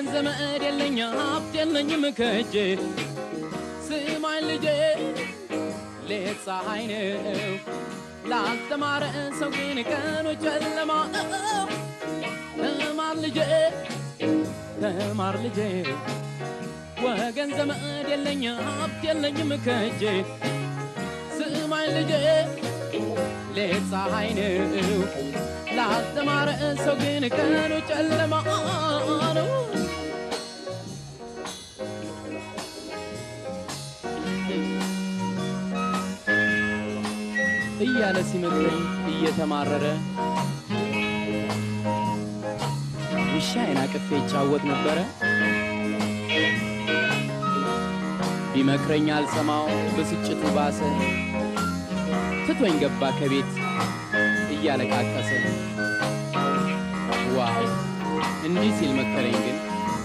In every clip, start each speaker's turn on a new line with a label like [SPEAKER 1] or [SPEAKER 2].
[SPEAKER 1] ወገን ዘመድ የለኝ ሀብት የለኝም ከእጄ ስማኝ ልጄ ሌት ፀሐይ ነው ላልተማረ ሰው ግን ቀኑ ጨለማ ነው። ተማር ልጄ ተማር ልጄ ወገን ዘመድ የለኝ ሀብት የለኝም ከእጄ ስማኝ ልጄ ሌት ፀሐይ ነው ላልተማረ ሰው ግን ቀኑ ጨለማ ነው። እያለ ሲመክረኝ እየተማረረ ውሻዬን አቅፌ ይጫወት ነበረ። ቢመክረኝ አልሰማው ብስጭቱ ባሰ። ትቶኝ ገባ ከቤት እያለቃቀሰ። ዋው እንዲህ ሲል መከረኝ ግን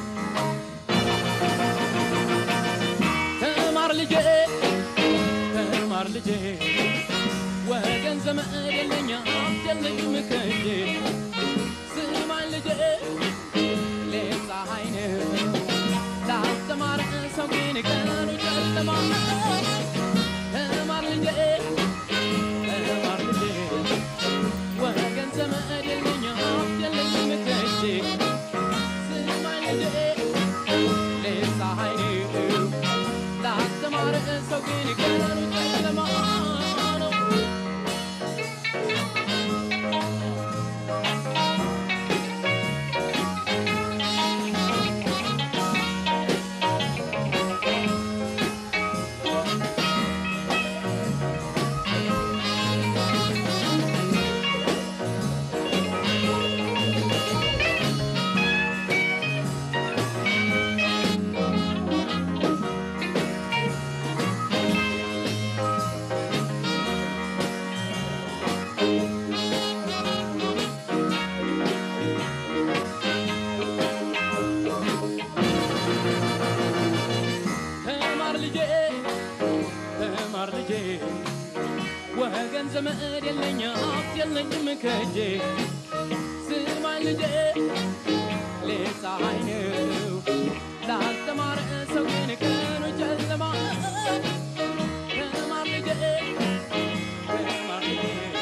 [SPEAKER 1] ተማር ልጄ ተማር ልጄ ወገን ዘመድ የለኝ ሀብት የለኝም ከእጄ ስማኝ ልጄ ሌት ፀሐይ ነው ላስተማረ ሰው ግን ቀኑ ጨለማ ነው። ተማር ልጄ ተማር ልጄ ወገን ዘመድ የለኝ ሀብት የለኝም ከእጄ ስማኝ ልጄ ሌት ፀሐይ ነው ላስተማረ ሰው ግን ቀኑ ጨለማ ነው። ተማር ልጄ ተማር ልጄ ወገን ዘመድ የለኝ ሀብት የለኝም ከእጄ ስማኝ ልጄ ሌት ፀሐይ ነው ላልተማረ ሰው ግን ቀኑ ጨለማ ነው። ተማር ልጄ ተማር ልጄ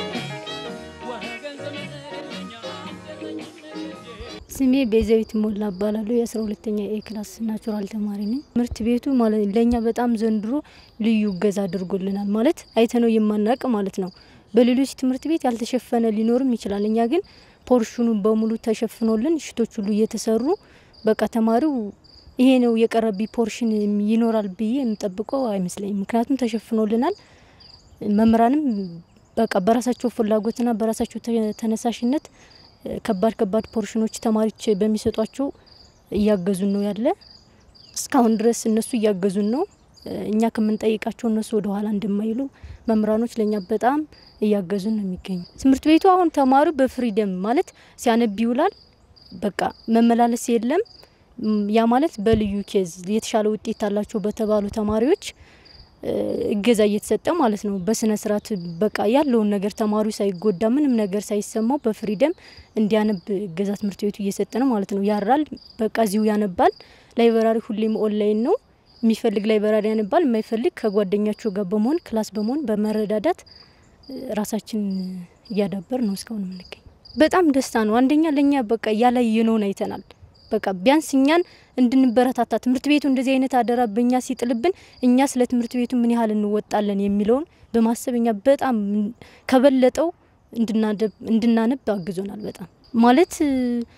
[SPEAKER 1] ወገን ዘመድ የለኝ ሀብት የለኝም ከእጄ
[SPEAKER 2] ስሜ ቤዛዊት ሞላ እባላለሁ። የአስራ ሁለተኛ ኤ ክላስ ናቹራል ተማሪ ነኝ። ትምህርት ቤቱ ማለት ለእኛ በጣም ዘንድሮ ልዩ እገዛ አድርጎልናል። ማለት አይተነው የማናውቅ ማለት ነው። በሌሎች ትምህርት ቤት ያልተሸፈነ ሊኖርም ይችላል። እኛ ግን ፖርሽኑ በሙሉ ተሸፍኖልን ሽቶች ሁሉ እየተሰሩ በቃ ተማሪው ይሄ ነው የቀረቢ ፖርሽን ይኖራል ብዬ የምጠብቀው አይመስለኝም። ምክንያቱም ተሸፍኖልናል። መምህራንም በቃ በራሳቸው ፍላጎትና በራሳቸው ተ- ተነሳሽነት ከባድ ከባድ ፖርሽኖች ተማሪዎች በሚሰጧቸው እያገዙን ነው ያለ። እስካሁን ድረስ እነሱ እያገዙን ነው። እኛ ከምንጠይቃቸው እነሱ ወደ ኋላ እንደማይሉ መምህራኖች ለእኛ በጣም እያገዙን ነው የሚገኙ። ትምህርት ቤቱ አሁን ተማሪው በፍሪደም ማለት ሲያነብ ይውላል። በቃ መመላለስ የለም። ም፣ ያ ማለት በልዩ ኬዝ የተሻለ ውጤት አላቸው በተባሉ ተማሪዎች እ፣ እገዛ እየተሰጠ ማለት ነው። በስነ ስርዓት በቃ ያለውን ነገር ተማሪው ሳይጎዳ ምንም ነገር ሳይሰማው በፍሪደም እንዲያነብ እገዛ ትምህርት ቤቱ እየሰጠ ነው ማለት ነው። ያራል፣ በቃ እዚሁ ያነባል። ላይብራሪ ሁሌም ኦንላይን ነው። የሚፈልግ ላይብራሪ ያነባል፣ የማይፈልግ ከጓደኛቸው ጋር በመሆን ክላስ በመሆን በመረዳዳት እ፣ ራሳችን እያዳበር ነው እስካሁን የምንገኝ። በጣም ደስታ ነው። አንደኛ ለእኛ በቃ ያላየነውን አይተናል። በቃ ቢያንስ እኛን እንድንበረታታ ትምህርት ቤቱ እንደዚህ አይነት አደራ በእኛ ሲጥልብን እኛ ስለ ትምህርት ቤቱ ምን ያህል እንወጣለን የሚለውን በማሰብ እኛ በጣም ከበለጠው እንድናደብ- እንድናነብ አግዞናል። በጣም ማለት እ፣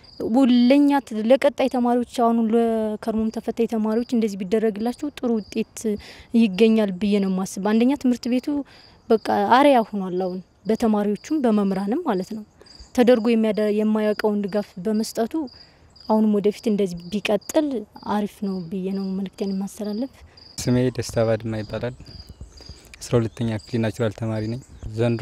[SPEAKER 2] ለእኛ ት- ለቀጣይ ተማሪዎች አሁን ለከርሞም ተፈታኝ ተማሪዎች እንደዚህ ቢደረግላቸው ጥሩ ውጤት ይገኛል ብዬ ነው ማስብ። አንደኛ ትምህርት ቤቱ በቃ አርያ ሆኗል አሁን በተማሪዎቹም በመምህራንም ማለት ነው ተደርጎ የሚያደ- የማያውቀውን ድጋፍ በመስጠቱ አሁንም ወደፊት እንደዚህ ቢቀጥል አሪፍ ነው ብዬ ነው መልእክቴን የማስተላለፍ።
[SPEAKER 3] ስሜ ደስታ ባድማ ይባላል። አስራ ሁለተኛ ክፍል ናቹራል ተማሪ ነኝ። ዘንድሮ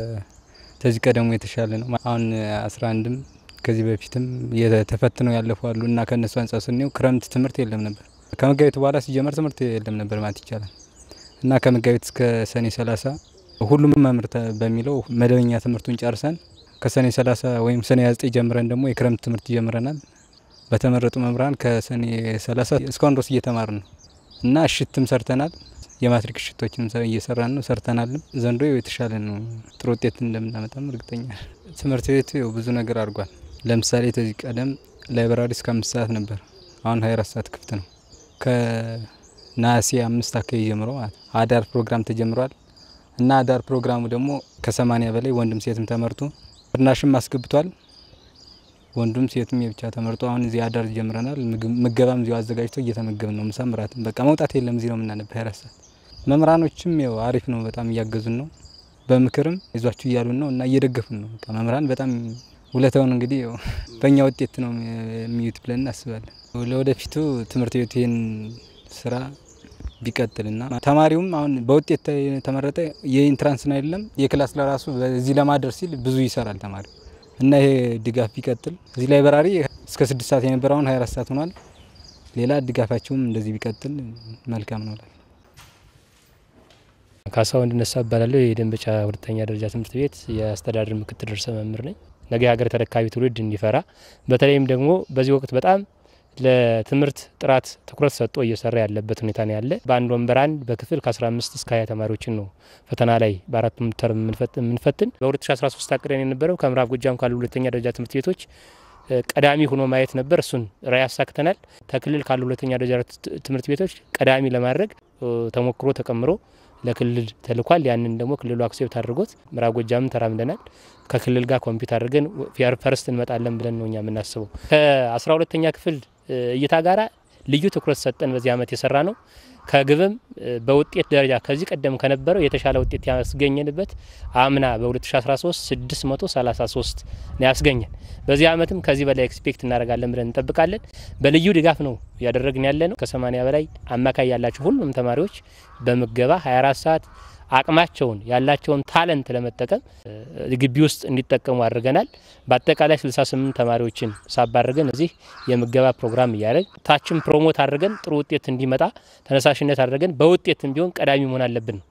[SPEAKER 3] ከዚህ ቀደሙ የተሻለ ነው። አሁን አስራ አንድም ከዚህ በፊትም የተፈትነው ያለፉ አሉ እና ከእነሱ አንጻር ስናየው ክረምት ትምህርት የለም ነበር። ከመጋቢት በኋላ ሲጀመር ትምህርት የለም ነበር ማለት ይቻላል እና ከመጋቢት እስከ ሰኔ ሰላሳ ሁሉም መምህር ተ- በሚለው መደበኛ ትምህርቱን ጨርሰን ከሰኔ ሰላሳ ወይም ሰኔ 29 ጀምረን ደግሞ የክረምት ትምህርት ጀምረናል በተመረጡ መምህራን ከሰኔ 30 እስካሁን ድረስ እየተማርን ነው እና እሽትም ሰርተናል። የማትሪክ እሽቶችንም እየሰራን ነው ሰርተናልም። ዘንድሮ የተሻለ ነው። ጥሩ ውጤት እንደምናመጣም እርግጠኛ ትምህርት ቤቱ ብዙ ነገር አድርጓል። ለምሳሌ ከዚህ ቀደም ላይብራሪ እስከ አምስት ሰዓት ነበር። አሁን 24 ሰዓት ክፍት ነው። ከነሐሴ አምስት አካባቢ ጀምሮ ማለት አዳር ፕሮግራም ተጀምሯል እና አዳር ፕሮግራሙ ደግሞ ከሰማኒያ በላይ ወንድም ሴትም ተመርቶ ፍርናሽም አስገብቷል። ወንዱም ሴቱም የብቻ ተመርጦ አሁን እዚህ አዳር ጀምረናል። ምገባም እዚሁ አዘጋጅቶ እየተመገብን ነው። ምሳ ምራትም በቃ መውጣት የለም እዚህ ነው የምናነብ 24 ሰዓት። መምህራኖችም ያው አሪፍ ነው፣ በጣም እያገዙን ነው። በምክርም ይዟችሁ እያሉን ነው እና እየደገፉን ነው። በቃ መምህራን በጣም ውለታውን እንግዲህ በእኛ ውጤት ነው የሚዩት ብለን እናስባለን። ለወደፊቱ ትምህርት ቤቱ ይህን ስራ ቢቀጥልና ተማሪውም አሁን በውጤት የተመረጠ የኢንትራንስን አይደለም የክላስ ለራሱ በዚህ ለማድረስ ሲል ብዙ ይሰራል ተማሪው እና ይሄ ድጋፍ ቢቀጥል እዚህ ላይብራሪ እስከ ስድስት ሰዓት የነበረውን 24 ሰዓት ሆኗል። ሌላ ድጋፋቸውም እንደዚህ ቢቀጥል መልካም ነው።
[SPEAKER 4] ካሳሁን እንድነሳ እባላለሁ። የደንበጫ ሁለተኛ ደረጃ ትምህርት ቤት የአስተዳደር ምክትል ርዕሰ መምህር ነኝ። ነገ የሀገር ተረካቢ ትውልድ እንዲፈራ በተለይም ደግሞ በዚህ ወቅት በጣም ለትምህርት ጥራት ትኩረት ሰጥቶ እየሰራ ያለበት ሁኔታ ነው ያለ። በአንድ ወንበር አንድ በክፍል ከ15 እስከ 20 ተማሪዎችን ነው ፈተና ላይ በአራቱም ተርም የምንፈትን። በ2013 አቅደን የነበረው ከምዕራብ ጎጃም ካሉ ሁለተኛ ደረጃ ትምህርት ቤቶች ቀዳሚ ሆኖ ማየት ነበር። እሱን ራዕይ አሳክተናል። ከክልል ካሉ ሁለተኛ ደረጃ ትምህርት ቤቶች ቀዳሚ ለማድረግ ተሞክሮ ተቀምሮ ለክልል ተልኳል። ያንን ደግሞ ክልሉ አክሴፕት አድርጎት ምዕራብ ጎጃምን ተራምደናል። ከክልል ጋር ኮምፒት አድርገን ፈርስት እንመጣለን ብለን ነው እኛ የምናስበው። ከአስራ ሁለተኛ ክፍል እይታ ጋራ ልዩ ትኩረት ሰጠን በዚህ ዓመት የሰራ ነው። ከግብም በውጤት ደረጃ ከዚህ ቀደም ከነበረው የተሻለ ውጤት ያስገኘንበት አምና በ2013 633 ነው ያስገኘን። በዚህ ዓመትም ከዚህ በላይ ኤክስፔክት እናደርጋለን ብለን እንጠብቃለን። በልዩ ድጋፍ ነው እያደረግን ያለ ነው። ከ80 በላይ አማካይ ያላቸው ሁሉም ተማሪዎች በምገባ 24 ሰዓት አቅማቸውን ያላቸውን ታለንት ለመጠቀም ግቢ ውስጥ እንዲጠቀሙ አድርገናል። በአጠቃላይ 68 ተማሪዎችን ሳብ አድርገን እዚህ የምገባ ፕሮግራም እያደረግ ታችን ፕሮሞት አድርገን ጥሩ ውጤት እንዲመጣ ተነሳሽነት አድርገን በውጤትም ቢሆን ቀዳሚ መሆን አለብን።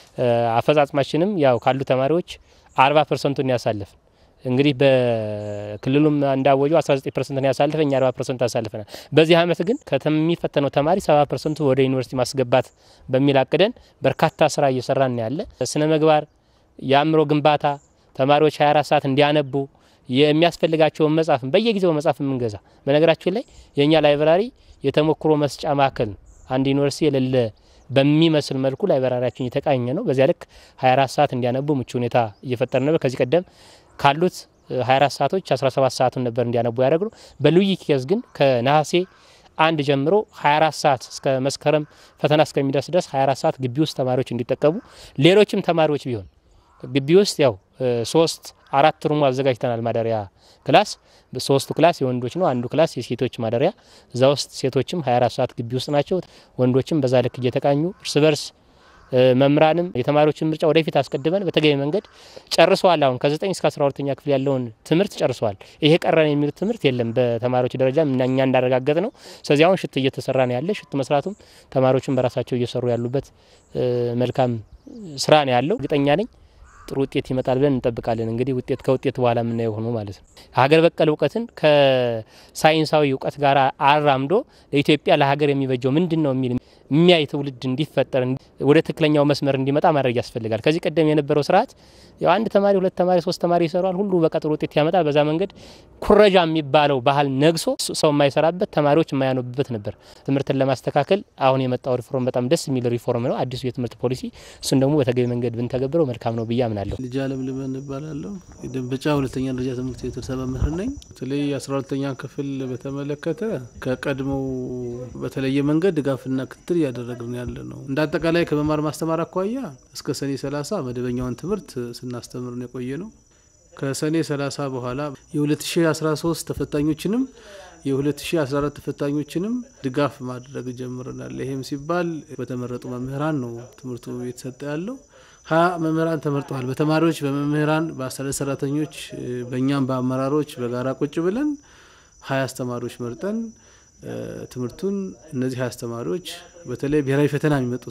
[SPEAKER 4] አፈጻጽማችንም ያው ካሉ ተማሪዎች 40 ፐርሰንቱን ያሳልፍ እንግዲህ በክልሉም እንዳወጀው 19 ፐርሰንት ያሳልፈ እኛ 40 ፐርሰንት አሳልፈናል። በዚህ አመት ግን ከሚፈተነው ተማሪ 70 ፐርሰንቱ ወደ ዩኒቨርሲቲ ማስገባት በሚል አቅደን በርካታ ስራ እየሰራን ያለ ስነ ምግባር፣ የአእምሮ ግንባታ ተማሪዎች 24 ሰዓት እንዲያነቡ የሚያስፈልጋቸውን መጽሐፍን በየጊዜው መጽሐፍ የምንገዛ በነገራችን ላይ የእኛ ላይብራሪ የተሞክሮ መስጫ ማዕከል ነው። አንድ ዩኒቨርሲቲ የሌለ በሚመስል መልኩ ላይብራሪያችን እየተቃኘ ነው። በዚያ ልክ 24 ሰዓት እንዲያነቡ ምቹ ሁኔታ እየፈጠረ ነበር። ከዚህ ቀደም ካሉት 24 ሰዓቶች 17 ሰዓቱን ነበር እንዲያነቡ ያደረግ ነው። በልዩ ኬዝ ግን ከነሐሴ አንድ ጀምሮ 24 ሰዓት እስከ መስከረም ፈተና እስከሚደርስ ድረስ 24 ሰዓት ግቢ ውስጥ ተማሪዎች እንዲጠቀሙ ሌሎችም ተማሪዎች ቢሆን ግቢ ውስጥ ያው ሶስት አራት ሩሙ አዘጋጅተናል። ማደሪያ ክላስ ሶስቱ ክላስ የወንዶች ነው፣ አንዱ ክላስ የሴቶች ማደሪያ። እዛ ውስጥ ሴቶችም 24 ሰዓት ግቢ ውስጥ ናቸው፣ ወንዶችም በዛ ልክ እየተቃኙ እርስ በርስ መምህራንም የተማሪዎችን ምርጫ ወደፊት አስቀድመን በተገቢ መንገድ ጨርሰዋል። አሁን ከ9 እስከ 12ኛ ክፍል ያለውን ትምህርት ጨርሰዋል። ይሄ ቀረን የሚሉት ትምህርት የለም በተማሪዎች ደረጃ እኛ እንዳረጋገጥ ነው። ስለዚህ አሁን ሽት እየተሰራ ነው ያለ ሽት መስራቱም ተማሪዎችን በራሳቸው እየሰሩ ያሉበት መልካም ስራ ነው ያለው። እርግጠኛ ነኝ ጥሩ ውጤት ይመጣል ብለን እንጠብቃለን። እንግዲህ ውጤት ከውጤት በኋላ የምናየው ሆኖ ማለት ነው። ሀገር በቀል እውቀትን ከሳይንሳዊ እውቀት ጋር አራምዶ ለኢትዮጵያ ለሀገር የሚበጀው ምንድን ነው የሚል የሚያይ ትውልድ እንዲፈጠር ወደ ትክክለኛው መስመር እንዲመጣ ማድረግ ያስፈልጋል። ከዚህ ቀደም የነበረው ስርዓት ያው አንድ ተማሪ ሁለት ተማሪ ሶስት ተማሪ ይሰራል፣ ሁሉ በቀጥሩ ውጤት ያመጣል። በዛ መንገድ ኩረጃ የሚባለው ባህል ነግሶ ሰው የማይሰራበት ተማሪዎች የማያነቡበት ነበር። ትምህርትን ለማስተካከል አሁን የመጣው ሪፎርም በጣም ደስ የሚል ሪፎርም ነው፣ አዲሱ የትምህርት ፖሊሲ። እሱን ደግሞ በተገቢ መንገድ ብንተገብረው መልካም ነው ብዬ አምናለሁ።
[SPEAKER 5] ልጅ አለም ልበን እባላለሁ። የደንበጫ ሁለተኛ ደረጃ ትምህርት ቤት ርዕሰ መምህር ነኝ። በተለይ አስራ ሁለተኛ ክፍል በተመለከተ ከቀድሞው በተለየ መንገድ ድጋፍና ክትትል እያደረግን ያለ ነው። እንደ አጠቃላይ ከመማር ማስተማር አኳያ እስከ ሰኔ 30 መደበኛውን ትምህርት ስናስተምር ነው የቆየ ነው። ከሰኔ 30 በኋላ የ2013 ተፈታኞችንም የ2014 ተፈታኞችንም ድጋፍ ማድረግ ጀምረናል። ይህም ሲባል በተመረጡ መምህራን ነው ትምህርቱ እየተሰጠ ያለው። ሀያ መምህራን ተመርጠዋል። በተማሪዎች በመምህራን፣ በአስተዳደር ሰራተኞች፣ በእኛም በአመራሮች በጋራ ቁጭ ብለን ሀያ አስተማሪዎች መርጠን ትምህርቱን እነዚህ ሀያ አስተማሪዎች በተለይ ብሔራዊ ፈተና የሚመጡ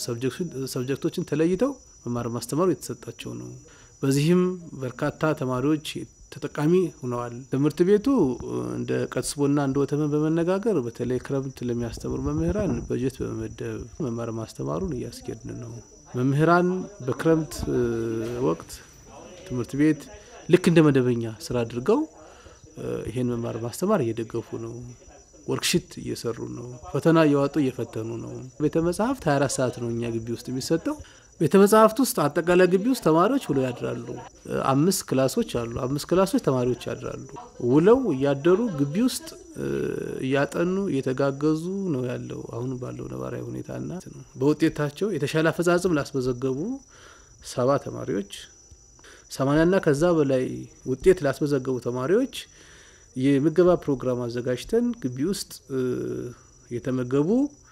[SPEAKER 5] ሰብጀክቶችን ተለይተው መማር ማስተማሩ የተሰጣቸው ነው። በዚህም በርካታ ተማሪዎች ተጠቃሚ ሆነዋል። ትምህርት ቤቱ እንደ ቀስቦና እንደ ወተመን በመነጋገር በተለይ ክረምት ለሚያስተምሩ መምህራን በጀት በመመደብ መማር ማስተማሩን እያስኬድን ነው። መምህራን በክረምት ወቅት ትምህርት ቤት ልክ እንደ መደበኛ ስራ አድርገው ይሄን መማር ማስተማር እየደገፉ ነው። ወርክሽት እየሰሩ ነው። ፈተና እያወጡ እየፈተኑ ነው። ቤተ መጽሐፍት 24 ሰዓት ነው እኛ ግቢ ውስጥ የሚሰጠው። ቤተ መጽሐፍት ውስጥ አጠቃላይ ግቢ ውስጥ ተማሪዎች ውለው ያድራሉ። አምስት ክላሶች አሉ። አምስት ክላሶች ተማሪዎች ያድራሉ። ውለው እያደሩ ግቢ ውስጥ እያጠኑ እየተጋገዙ ነው ያለው አሁን ባለው ነባራዊ ሁኔታና በውጤታቸው የተሻለ አፈጻጽም ላስመዘገቡ ሰባ ተማሪዎች ሰማንያና ከዛ በላይ ውጤት ላስመዘገቡ ተማሪዎች የምገባ ፕሮግራም አዘጋጅተን ግቢ ውስጥ የተመገቡ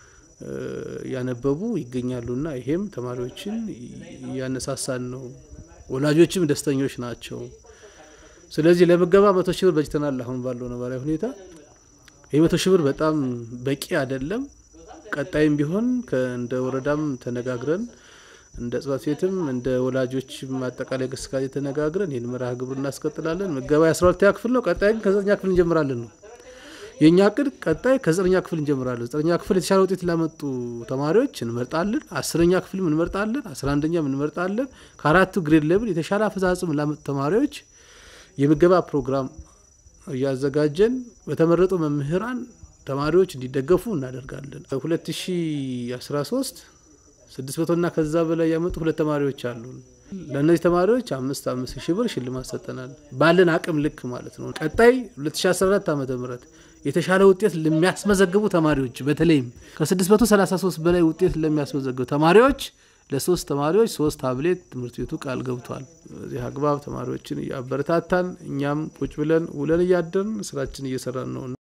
[SPEAKER 5] ያነበቡ ይገኛሉና ይሄም ተማሪዎችን እያነሳሳን ነው። ወላጆችም ደስተኞች ናቸው። ስለዚህ ለምገባ መቶ ሺህ ብር በጅተናል። አሁን ባለው ነባራዊ ሁኔታ ይህ መቶ ሺህ ብር በጣም በቂ አይደለም። ቀጣይም ቢሆን እንደ ወረዳም ተነጋግረን እንደ ጽሕፈት ቤትም እንደ ወላጆችም አጠቃላይ እንቅስቃሴ ተነጋግረን ይህን መርሃ ግብር እናስቀጥላለን። ምገባ የአስራ ሁለተኛ ክፍል ነው። ቀጣይ ግን ከዘጠኛ ክፍል እንጀምራለን ነው የእኛ እቅድ። ቀጣይ ከዘጠነኛ ክፍል እንጀምራለን። ዘጠነኛ ክፍል የተሻለ ውጤት ላመጡ ተማሪዎች እንመርጣለን። አስረኛ ክፍልም እንመርጣለን። አስራ አንደኛም እንመርጣለን። ከአራቱ ግሬድ ሌብል የተሻለ አፈጻጽም ላመጡ ተማሪዎች የምገባ ፕሮግራም እያዘጋጀን በተመረጡ መምህራን ተማሪዎች እንዲደገፉ እናደርጋለን። 2013 ስድስት መቶና ከዛ በላይ ያመጡ ሁለት ተማሪዎች አሉ። ለእነዚህ ተማሪዎች አምስት አምስት ሺህ ብር ሽልማት ሰጠናል። ባለን አቅም ልክ ማለት ነው። ቀጣይ 2014 ዓ ም የተሻለ ውጤት ለሚያስመዘግቡ ተማሪዎች በተለይም ከ633 በላይ ውጤት ለሚያስመዘግቡ ተማሪዎች ለሶስት ተማሪዎች ሶስት ታብሌት ትምህርት ቤቱ ቃል ገብቷል። በዚህ አግባብ ተማሪዎችን እያበረታታን እኛም ቁጭ ብለን ውለን እያደርን ስራችን እየሰራን ነው።